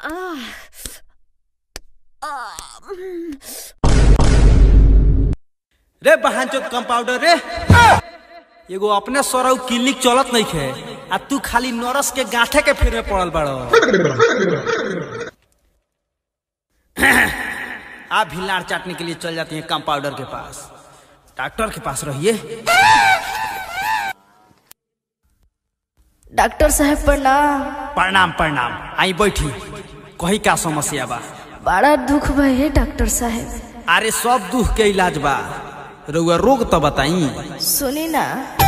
रे बहानचोद कंपाउंडर रे एगो अपने सरऊ क्लिनिक चलत नहीं खे आ तू खाली नरस के गांठे के फेर में पड़ल बाड़ो आप भी लाड़ चाटने के लिए चल जाती हैं कंपाउंडर के पास डॉक्टर के पास रहिए डॉक्टर साहब प्रणाम प्रणाम प्रणाम आई बैठी कही का समस्या बा बड़ा दुख भय है डॉक्टर साहब अरे सब दुख के इलाज बा रउआ रोग तो बताई सुनी ना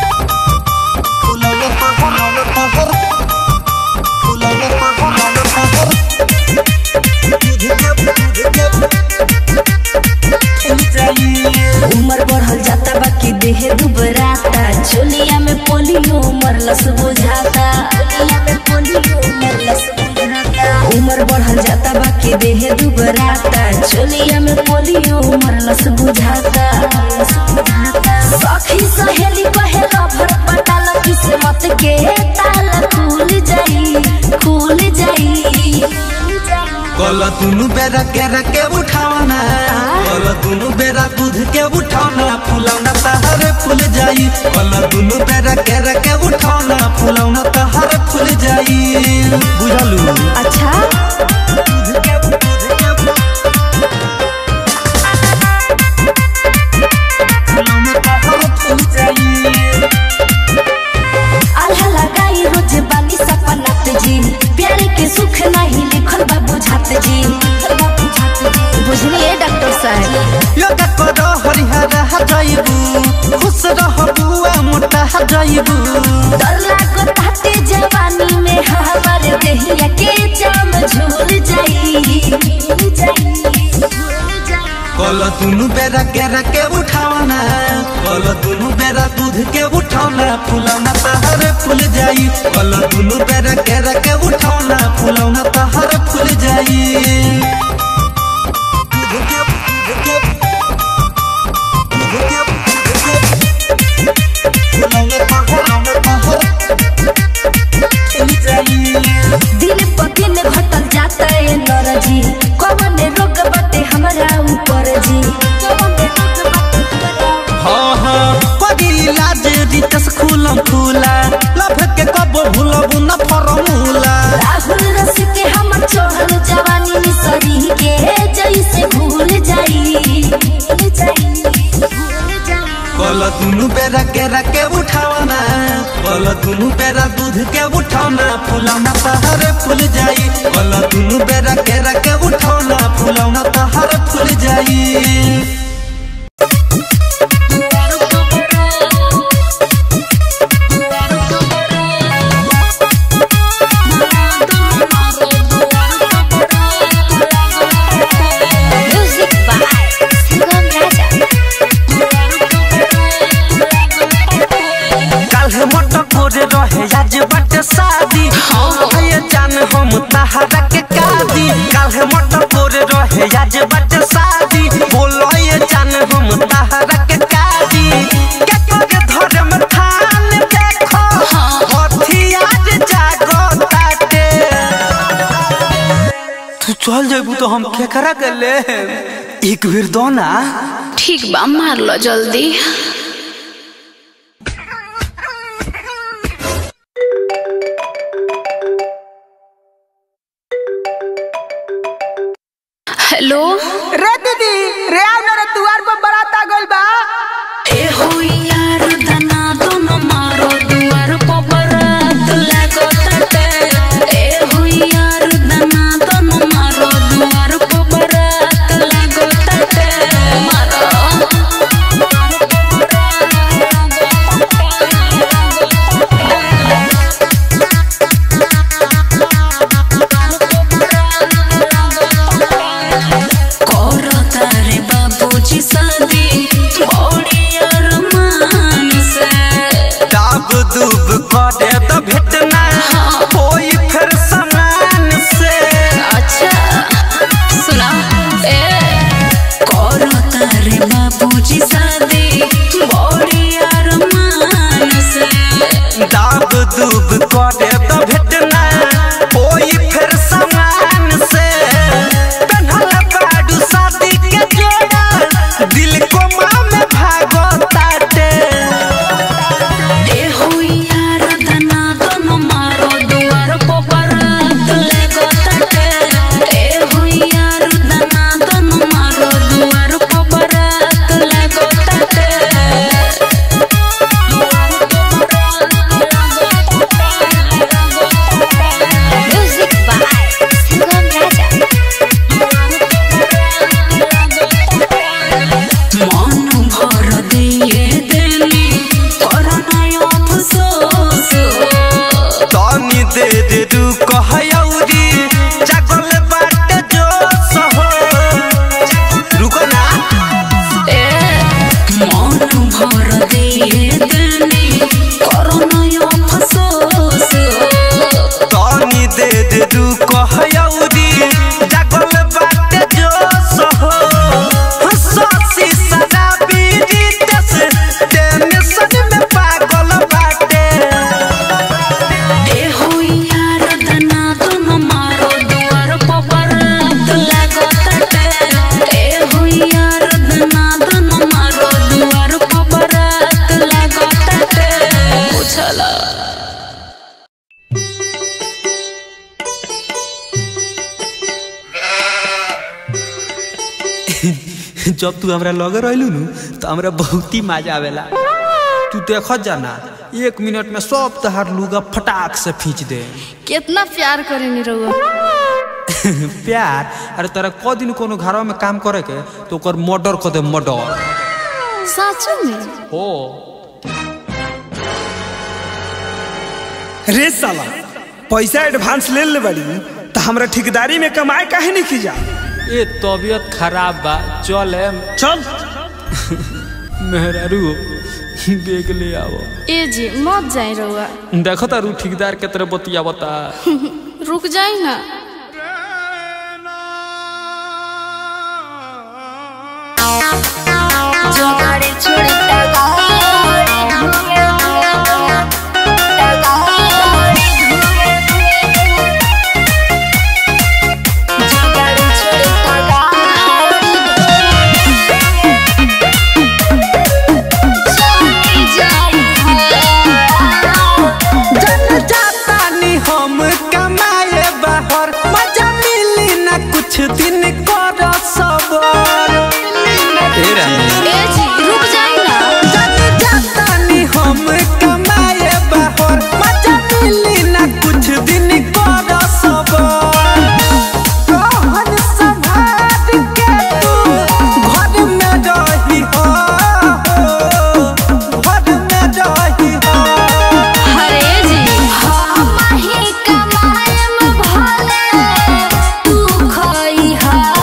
उमर बढ़ल जाता बाकी देह दुबराता चोलिया में पोलियो मरलस बुझाता चोलिया में पोलियो मरलस बुझाता उमर बढ़ल जाता बाकी देह दुबराता चोलिया में पोलियो मरलस बुझाता सखी सहेली कहेला भर पटाल किस्मत के ताला खुल जाई खुल जाई कल दुनु बेरा के रके उठावना कल दुनु बेरा दूध के उठावना फुलौना तहरे फूल जाई कल दुनु बेरा के रके उठावना फुलौना तहरे फूल जाई बुझलू अच्छा फुलौना तहरे फूल जाई आल्हा लगाई रोज बानी सपनात जी प्यारे के सुख नहीं लिखल बा बुझात जी बुझलिए डॉक्टर साहब योगा करो हरिहर जाइबू खुश रहबू आ मोटा जाइबू डर लागो ताते जवानी में हमार देहिया के जाम झूल जाई झूल जाई झूल जाई कल दुनु बेरा के रके उठावना कल दुनु बेरा दूध के उठावना फुलौना तहरे फूल जाई कल दुनु बेरा के रके उठावना फुलौना तहरे फूल जाई दूध के दूध के दूध के फुलौना तहरे फूल जाई दिन प दिन घटल जाता है नरजी कौन रोग बटे हमरा ऊपर जी कौन रोग बटे हमरा हाँ हाँ पगी लाज रितस खुलम खुला लभ के कब भूलब न फरमूला राहुल रस के हमर चढ़ल जवानी मिसरी के जैसे भूल जाई भूल जाई भूल जाई कल दुनु बेरा के रके उठावना कल दुनु बेरा दूध के उठावना फुलौना तहरे फूल जाई कल दुनु बेरा के रके उठावना फुलौना तहरे फूल जाई म्यूजिक बाय सुगम राजा काल्हे मोटो कोरे रहे आज बट शादी ये जान हम तहरा के कादी काल्हे मोटो कोरे रहे आज बट शादी बोलो ये जान हम तहरा के कादी के करे धरे में थान देखो हथियार जागो ताटे तू चल जेबू तो हम केकरा के ले एक बेर दो ना ठीक बा मार लो जल्दी हेलो रे दीदी रे आओ ना रे दुआर पर बारात आ गइल बा ए हो यार दना दोनों मारो दुआर पर बरात लागो ताटे ए हो यार दना दोनों मारो दुआर पर बरात लागो ताटे मारो करो तारे बाबू दे दू कहयौरी जागल बाटे जो सहो रुको ना मन भर दिए देनी करोना यो अफसोस तनी दे दे दू कहयौरी जागल बाटे जो सहो हंसी शराबी रितेश टेंशन में पागल बाटे ए हो यार दना तुम मारो दुआर पर लागत ए हो यार दना तुम मारो दुआर पर लागत उछला जब तू हमरा लगे रहलू नु तो हमरा बहुत ही मजा आवेला तू देखत जाना एक मिनट में सब तहार लुगा फटाक से खींच दे कितना प्यार करेनी रहुआ प्यार अरे तोरा क दिन कोनो घरवा में काम करे के तो ओकर मर्डर कर दे मर्डर साचू में हो रे साला पैसा एडवांस ले ले बड़ी तो हमरा ठेकेदारी में कमाए काहे नहीं की जा ए तबीयत खराब बा चल एम चल मेहरारू देख ले आओ ए जी मत जाए रहुआ देखो तारू ठेकेदार के तरह बतिया बता रुक जाए ना जोगाड़ी छोड़ी टगाड़ी धुए टगाड़ी जोगाड़ी छोड़ी टगाड़ी चली जाई जन जातानी हम कमाए बाहर मजा मिली ना कुछ दिन कर सबर ए जी रुक जाए ना जन जातानी हम कमाए बाहर मजा मिली ना कुछ दिन कर सबर कहन संभाल के तू घर में रही हो घर में रही हो अरे जी हम ही कमाएम भले तू खइहा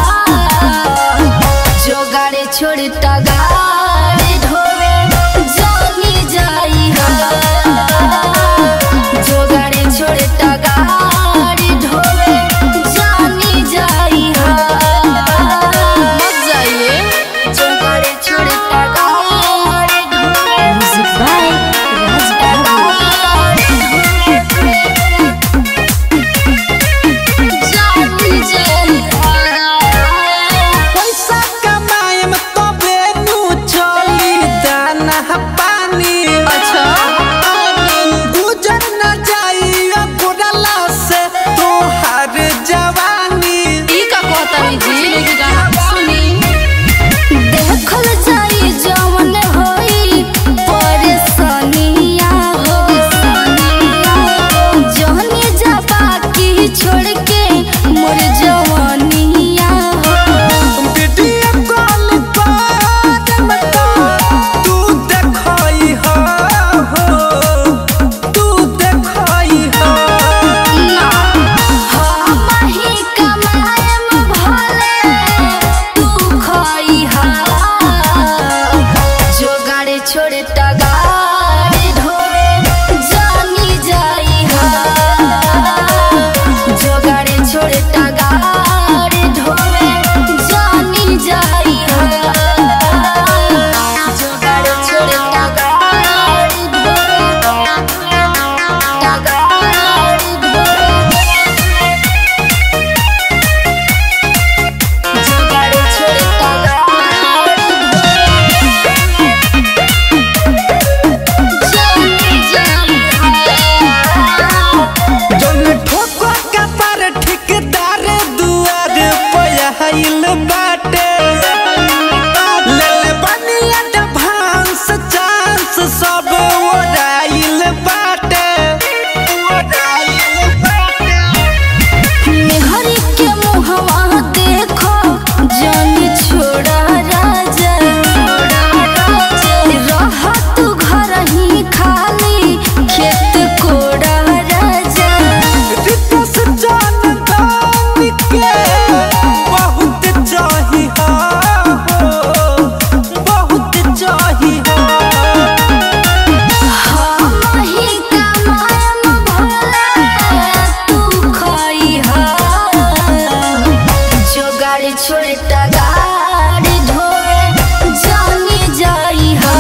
छोटा गाड़ी ढोए जानी जाई हा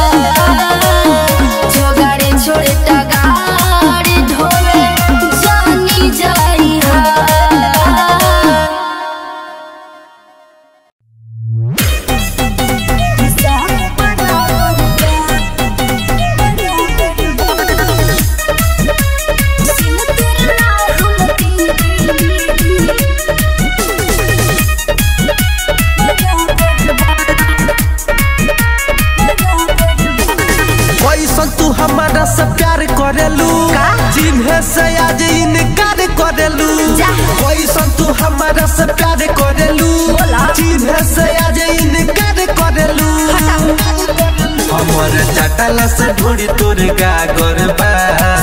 जोगाड़े छोटा गाड़ी ढोए जानी जाई हा कैसन तू हमारा से प्यार करेलू जिन्हें से आज इनकार करेलू कैसन तू हमारा से प्यार करेलू जिन्हें से आज इनकार करेलू हमर चटला से ढोड़ी तोर गागर बा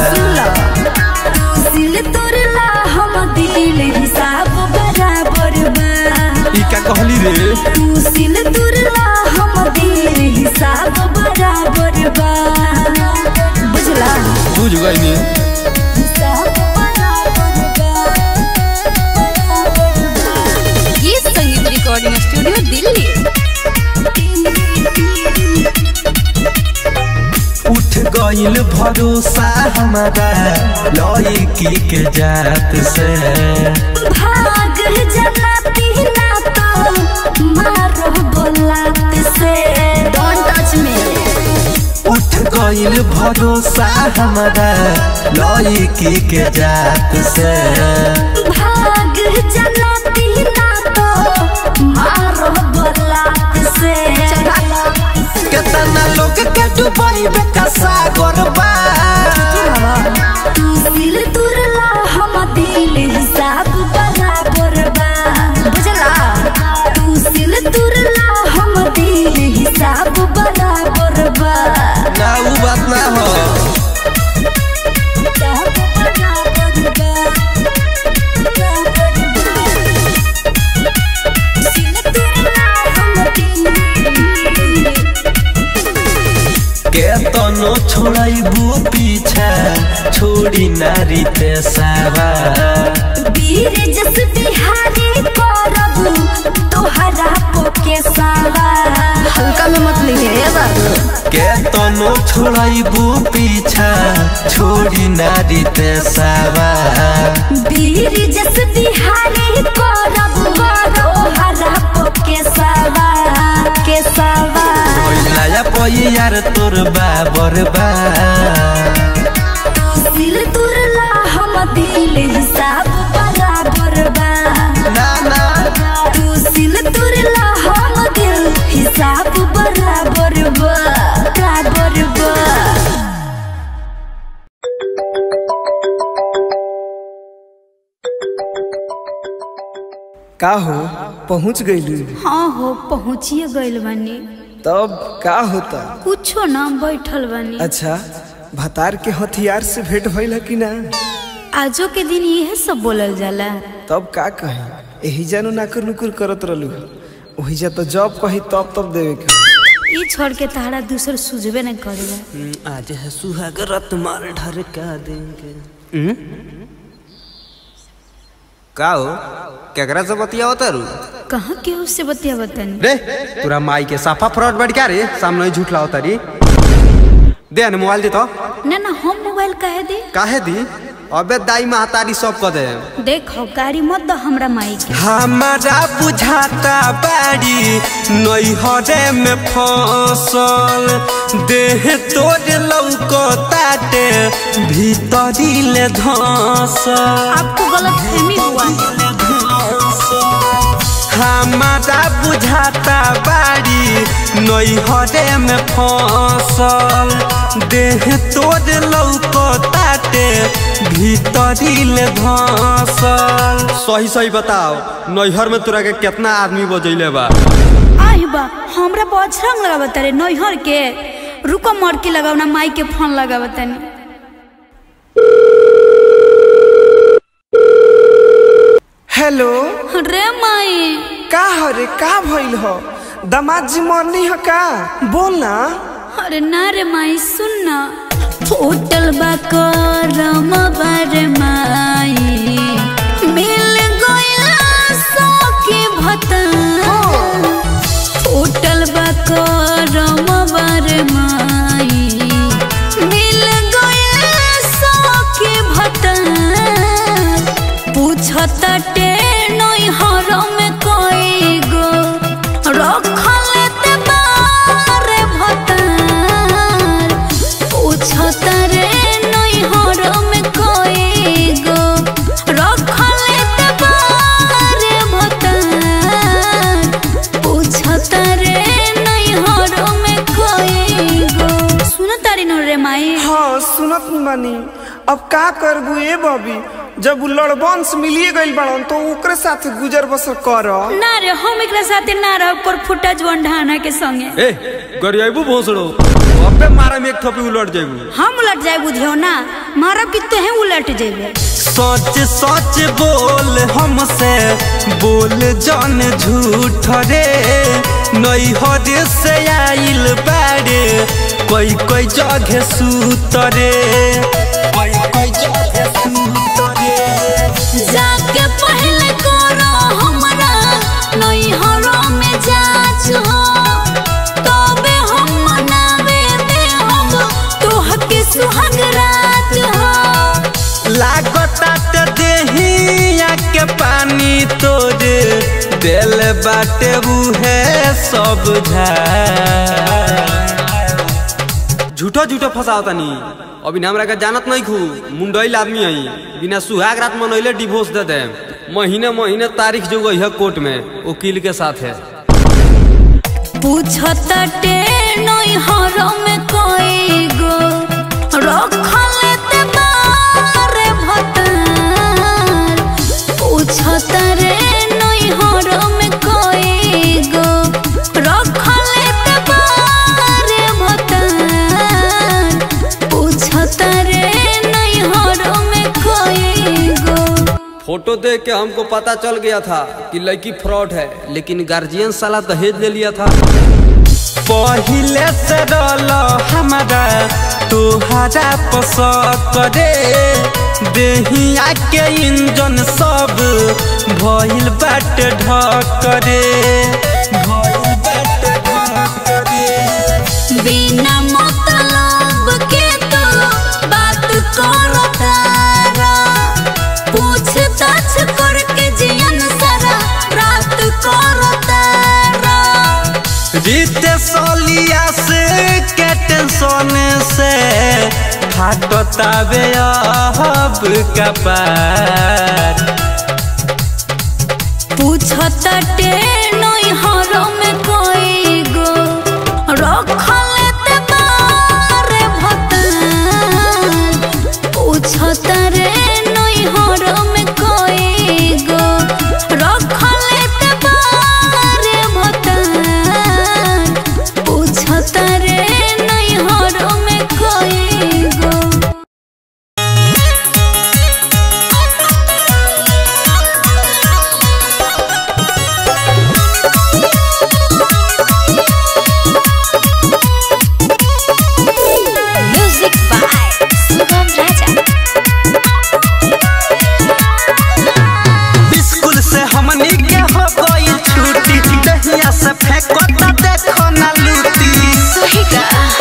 दिल तोरला हम दिल हिसाब बराबर बा ई का कहली रे तू सिल तुरला हम दिल हिसाब बराबर बा बुझला बुझ गई हिसाब बराबर बा ये संगीत रिकॉर्डिंग स्टूडियो दिल्ली उठ गइल भरोसा हमारा लड़की के जात से भाग जना पीना तो मारो बोलात से डोंट टच मी उठ गइल भरोसा हमारा लड़की के जात से भाग जना पीना तो मारो बोलात से केतना लोग के डुबाई बेका सागर बा तू दिल तुरला हम दिल हिसाब बराबर बा बुझला तू दिल तुरला हम दिल हिसाब बराबर बा ना उ बात ना हो हिसाब बराबर बा बराबर बा। दिल तुरला हम दिल केतनो छोड़ाइबू पीछा छोड़ी नारी ते सावा वीर जस बिहारी करबू तोहरा पोके सावा हल्का में मत लिए बाबू केतनो छोड़ाइबू पीछा छोड़ी नारी ते सावा वीर जस बिहारी करबू तोहरा पोके सावा के सावा नया पई यार तोर बाबर बा दिल तुरला हम दिल हिसाब बराबर बा ना ना तू दिल तुरला हम दिल हिसाब बराबर बा बराबर बा का हो पहुँच गईलू हाँ हो पहुँचिए गइल बानी तब का होता कुछो ना बैठल बानी अच्छा भतार के हथियार से भेंट भइल है कि ना आजो के दिन यह सब बोलल जाला तब का कही एही जानू नाकुर नुकुर करत रहलू ओही जा तो जब कही तब तब देवे के ई छोड़ के तारा दूसर सुझबे न करेला आज है सुहाग रत मार ढरका देंगे का हो केकरा से बतिया तारू कहाँ केहू से बतिया बतानी रे तोरा माई के साफा फ्रॉड बैठ क्या रे सामने ही झूठ लाओ तारी दे न मोबाइल दे तो ना ना हम मोबाइल कहे दे काहे दी अबे दाई महतारी सब कह दे देखो गाड़ी मत दो हमरा माई के हमारा बुझाता बाड़ी नैहरे में फसल देह तोर लौकताटे भीतरी ले धसल आपको गलत फहमी हुआ हमारा बुझाता बाड़ी नैहरे में फसल देह तोर लौकताटे भीतरी ले धसल सही सही बताओ नैहर में तोरा के कितना आदमी बजैले बा आही बा हमरा बजरंग लगावत रे नैहर के रुको मड़की लगाव ना माई के फोन लगावत तनी हेलो रे माई का हो रे का भइल हो दामाद जी मरनी हो का बोल ना अरे ना रे माई सुन ना फूटल बा करम बार माई मिल गइल सखी भता पूछताटे नैहर में कोई गो रखल ते बारे भतार पूछतारे नैहर में कोई गो रखल ते बारे भतार पूछतारे नैहर में कोई गो सुनतारी न रे माई हाँ सुनत बानी अब का करबू ए बबी जब उ लड़बंस मिलिए गइल बड़न तो ओकरे साथ गुजर बसर कर ना रे हम एकरा साथे ना रह पर फुटा जवन ढाना के संगे ए गरियाबू भोसड़ो अबे मारा में एक थपी उलट जाइबू हम उलट जाए बुधियो ना मारब कि तोहे उलट जेबे सच सच बोल हमसे बोल जन झूठ रे नैहर से आइल बारे कोई कोई जगह सूतरे कोई कोई जगह सूतरे जाके पहले करो हमरा नैहरो में जाच हो तबे हम मनावे दे हम तोहके सुहाग रात हो लागता ते देहिया के पानी तोरे दिल बाटे बुहे सब झार झूठो झूठो फसाओ तनी अभी हमरा के जानत नहीं खू मुंडईल आदमी हई बिना सुहाग रात मनैले डिवोर्स दे दे महीने महीने तारीख जो गई है कोर्ट में वकील के साथ है पूछताटे नैहर में कोई गो रखल ते बारे भतार पूछतारे नैहर में कोई गो रखल ते बारे भतार पूछतारे नैहर में कोई गो फोटो देख के हमको पता चल गया था कि लड़की फ्रॉड है लेकिन गार्जियन साला दहेज ले लिया था पहिले से रल हमारा तुहरा पसक रे देहिया के इंजन सब भइल बाटे ढकरे भइल बाटे ढकरे बिना मतलब के तो बात करो तारा पूछताछ करके जियन सारा रात करो तारा रीत सोलिया से के टेंशन से फाटतावे अब कपार पूछताटे नैहर में कोई गो रखल ते बारे भतार पूछतारे नैहर में कोई गो रखल ते बारे भतार पूछतारे नैहर में कोई गो music by Sugam Raja school से हमनी के हो गई छुट्टी दहिया से फेंकता देखो ना लूटी सही का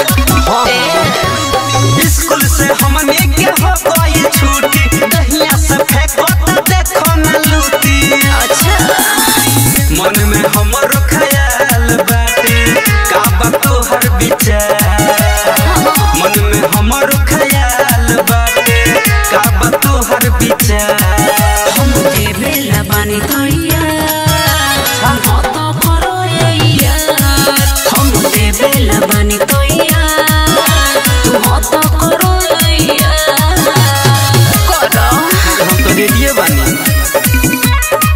स्कूल से हमनी के हो गई छुट्टी दहिया से फेंकता देखो ना लूटी अच्छा मन में हमरो ख्याल बाटे का बा तोहर विचार मन में हमरो ख्याल बाटे का बा तोहर विचार हम देवेला बानी तैया हम तो करो यार हम देवेला बानी तैया तू तो करो यार करो हम तो रेडियो बानी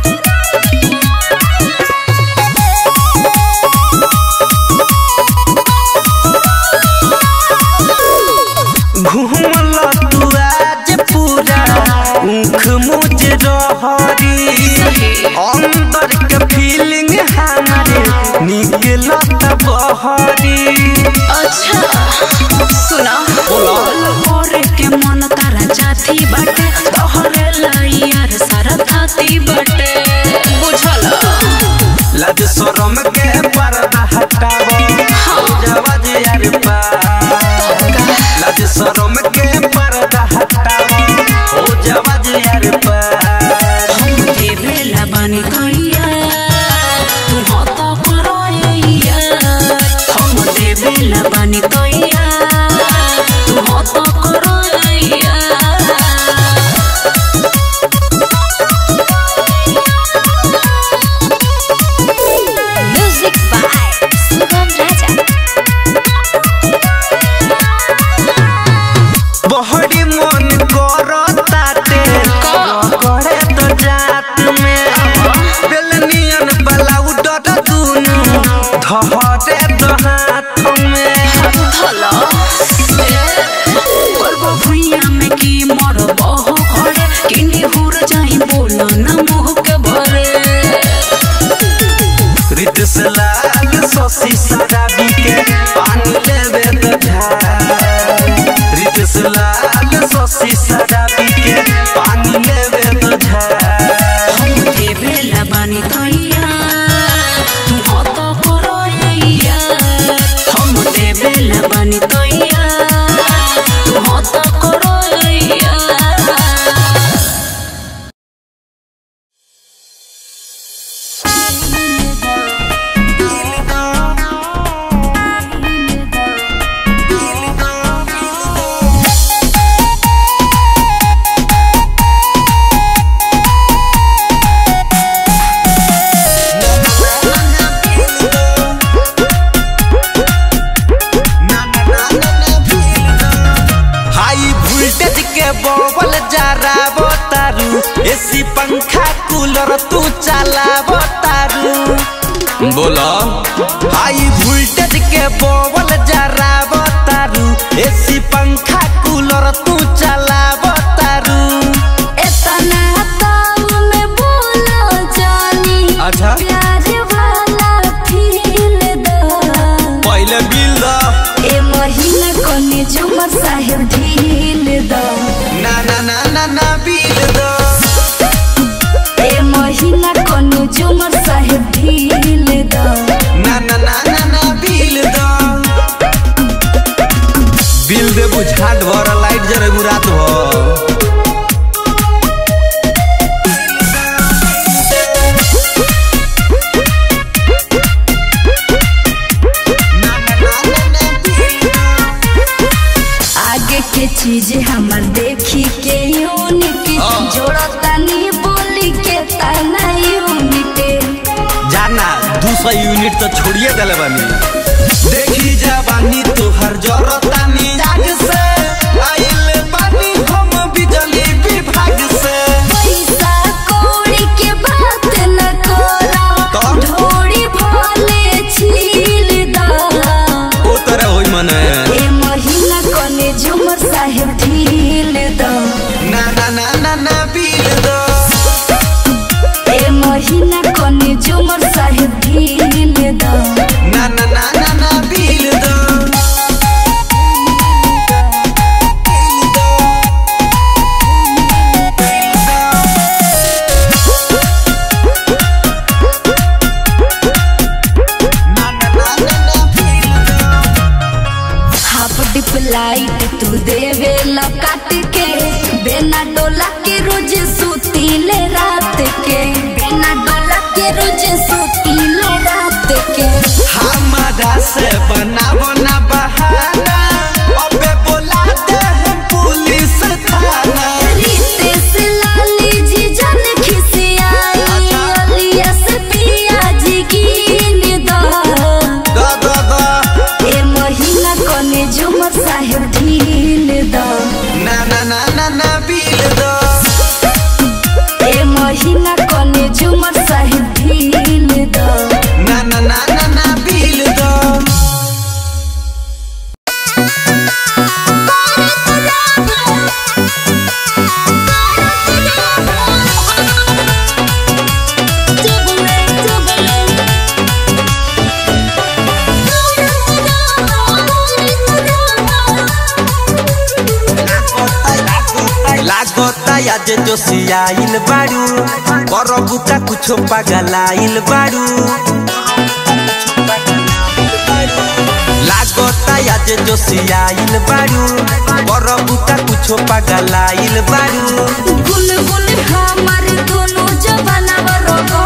घूमला तू आज पूरा ऊख मुझ रहरी अंदर के फीलिंग हमारे निकलत बहरी अच्छा सुना करे के मन तारा जाती बाटे तोहरे लाइयार सारा थाती बाटे बुझल लज शरम के पर्दा हटावो जवाज यार पा लज शरम के पर्दा हटावो ओ जवाज यार पा हम बानी तैया तू हत करैया हम देवेला बानी तैया तू हत करैया म्यूजिक बाय सुगम राजा बहरी मन करताटे करे तो जात में बेलनियन बलाउ डट दुनु धहरे तो हाथ में करबो भुइया में की मरबो हो घरे किनी हुर जाई बोलो न मुह के भरे रित से लाल सोसी शराबी के पानी लेवे तो झार रित से लाल सोसी शराबी के पानी लेवे तो झार हम देवेला बानी तैया तू हत करैया हम देवेला बानी तैया तू हत करैया हाई वोल्टेज के बबल जराबो तारू एसी पंखा कूलर तू चलाबो तारू बोलो हाई वोल्टेज के बबल जराबो तारू एसी पंखा कूलर तू चलाबो तारू एतना ताऊ में बोलो जानी अच्छा प्यार वाला फील दो पहले बिल दो ए महीना कोने झुमर साहेब ढील दो ना ना ना ना ना बिल दो ए महीना कोने झुमर साहेब ढील दो ना ना ना ना ना बिल दो बिल दे बुझाट भर लाइट जरे रात भर आगे के चीज हमर देखी के यूनिट जोड़ता नी बोली के तना यूनिट जाना दू सौ यूनिट तो छोड़िए दिले बानी देखी जवानी तोहर जरतानी जाग से आइल बानी हम बिजली विभाग से पैसा कौड़ी के बात न करा तो? ढोड़ी भले छील दा ओ तरह होई मने ए महीना कोने झुमर साहेब ढील दो ना ना ना ना ना बिल दो ए महीना कोने झुमर साहेब ढील दो ना ना ना ना ना बिल दो हाफ डिप लाइट तू देवे ला काट के बिना डोला के रोज सुतीले रात के बिना डोला के रोज सुतीले रात के हमारा से बनावो ना बहाना अबे बोला दे हम पुलिस थाना रितेश लाली जी जन खिसियाई अलिया से पिया जी गिन दो दा दा दा ए महीना कोने झुमर साहेब ढील दो ना ना ना ना ना बिल दो ए महीना कोने झुमर साहेब ढील दो ना ना ना ना ना बिल दो लागता आज जोसियाइल बाड़ू करबू का कुछो पगलाइल बाड़ू लागता आज जोसियाइल बाड़ू करबू का कुछो पगलाइल बाड़ू गुल गुल हमर दोनों जवाना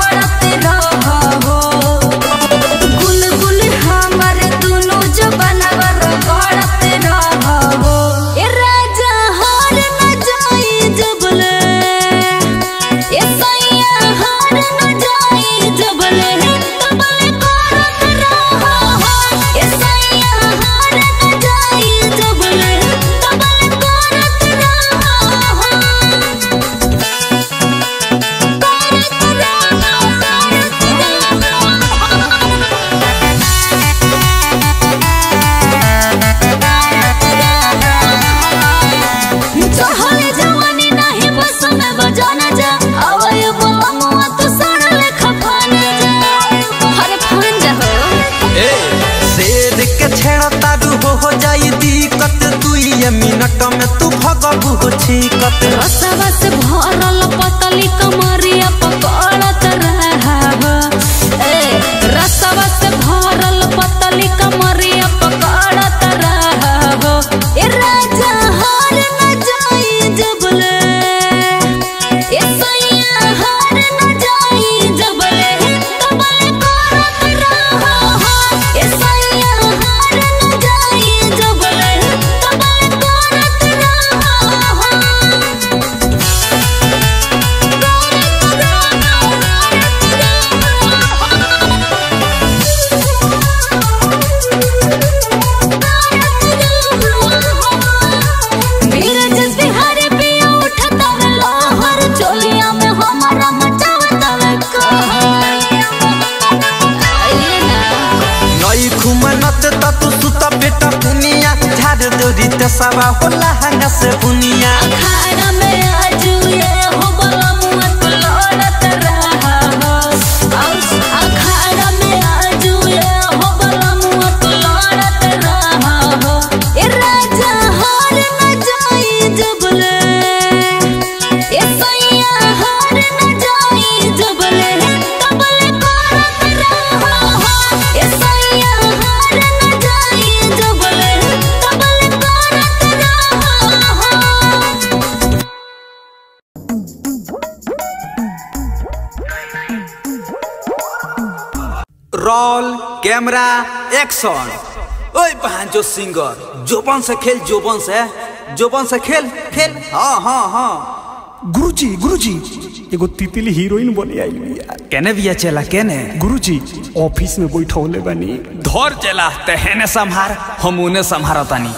लगबू हो छीकत रसवा से भरल पतली कमरिया पकड़त रहब ए रसवा से भरल पतली कमरिया पकड़त रहब ए राजा हार न जाई जबले ए सैया हार न जाई जबले कबले करत रहब ए सैया हार न जाई जबले कबले करत रहब नीरज बिहारी पिया उठता वे लहर चोलिया में हमारा मचावता वे कहर आइए ना नई खुमनत त तू सुत बेटा दुनिया झाड़ दोरी ते सवा होला हंगा से बुनिया अखाड़ा में आजू ये हो बला मुआ तो लड़त रहा हो और अखाड़ा में आजू ये हो बला मुआ तो लड़त रहा हो ए राजा हार न जाई जबले ए सैया हार न जाई जबले कबले करत रहा हो ए सैया हार न जाई जबले कबले करत रहा हो रोल कैमरा एक्शन ओए बहन जो सिंगर जोबन से खेल जोबन से जोबन से खेल खेल हाँ हाँ हाँ गुरुजी गुरुजी एगो तितली हीरोइन बने आई बिया केने बिया चला केने गुरुजी ऑफिस में बैठौले बानी धर चला तेहने संहार हम उन्हें संहारतानी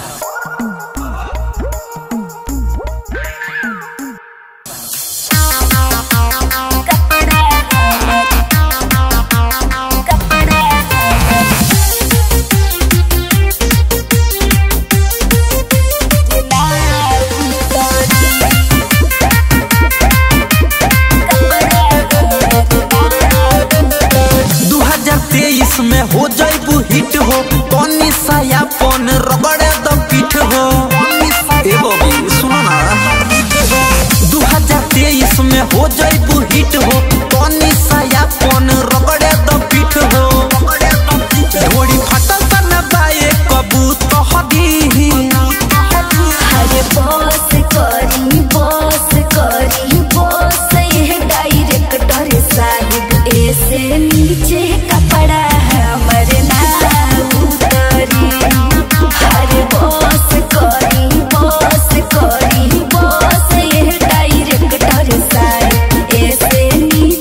दू हजार तेईस में हो जाइबू हिट हो तनी साया पन रगड़े द पीठ हो ए बबी सुनो ना दू हजार तेईस में हो जाइबू हिट हो तनी साया पन रगड़े द पीठ हो घोड़ी फटल त न बाए कबूत हदी अरे बस करी बस करी बस ये डायरेक्टर साहिब ऐसे नीचे कपड़ा हमर ना उतरी अरे बस करी बस करी बस ये डायरेक्टर साहिब ऐसे नीचे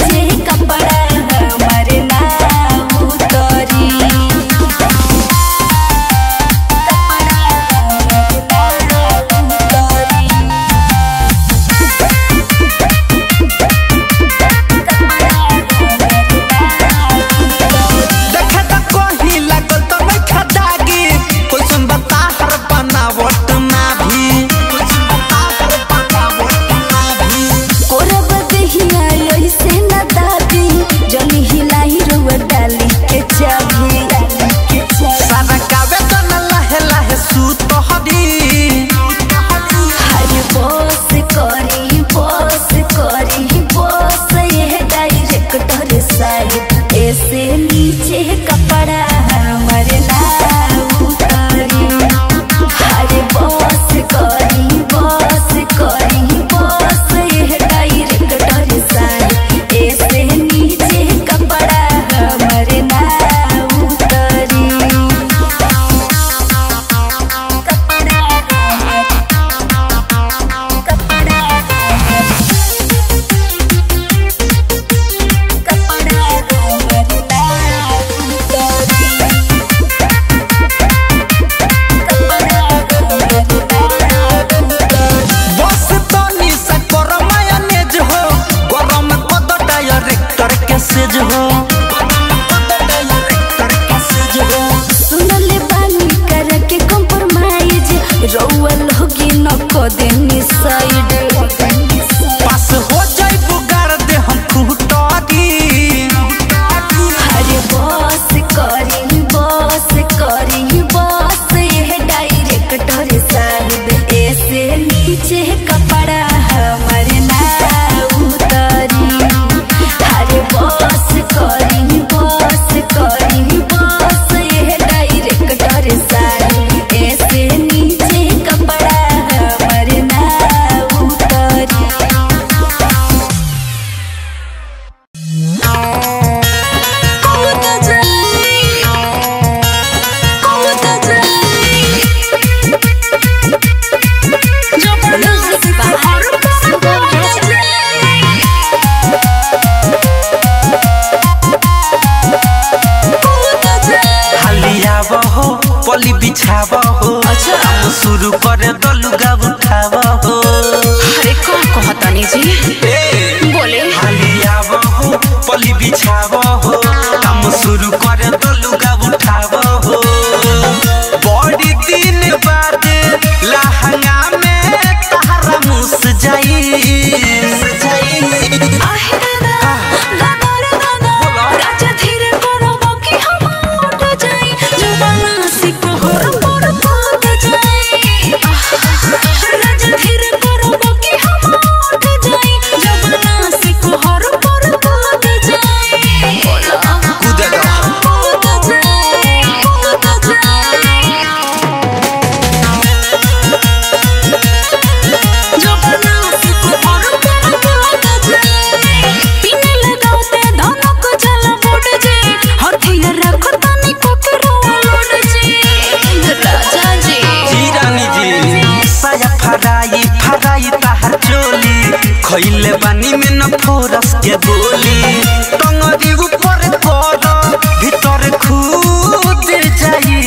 विश्वास के गोली टंगरी ऊपर कर भीतर खुद जाई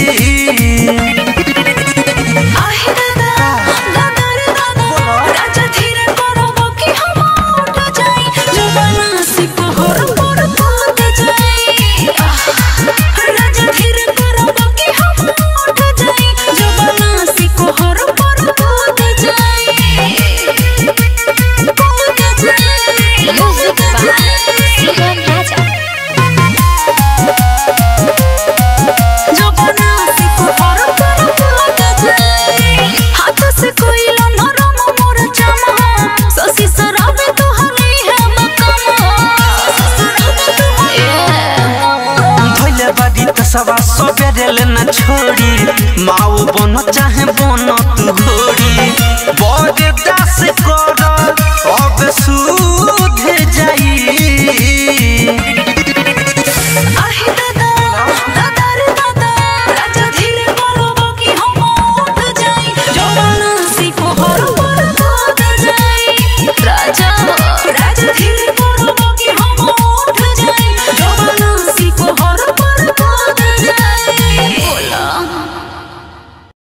आहे दादा दादा रे दादा राजा धीरे करो बाकी हम उठ जाई जवाना से पहर पर कूद जाई आह, राजा धीरे करो बाकी हम उठ जाई जवाना से पहर पर कूद जाई कूद जाई म्यूजिक बाय सुगम राजा जवाना से पहर पर कूद जाई हाथ से कोई लो नरम मोर चमा ससी सराबे तो हनी है मकमा धैले बारी त सवा सबेरे ले न छोड़ी माऊ बन चाहे बन तू